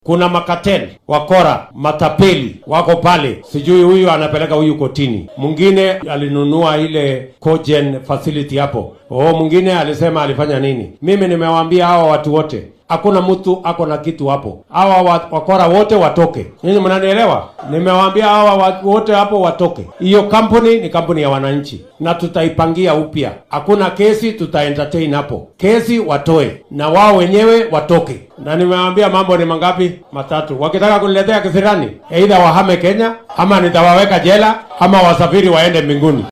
Kuna makateli, wakora, matapeli wako pale, sijui huyu anapeleka huyu kotini, mwingine alinunua ile cogen facility hapo, oh, mwingine alisema alifanya nini. Mimi nimewaambia hawa watu wote hakuna mtu ako na kitu hapo. Hawa wa- wakora wote watoke. Nyinyi mnanielewa? Nimewaambia hawa watu wote hapo watoke. Hiyo kampuni ni kampuni ya wananchi na tutaipangia upya. Hakuna kesi tuta entertain hapo. Kesi watoe na wao wenyewe watoke. Na nimewaambia mambo ni mangapi? Matatu. Wakitaka kuniletea kisirani, aidha wahame Kenya ama nitawaweka jela ama wasafiri waende mbinguni.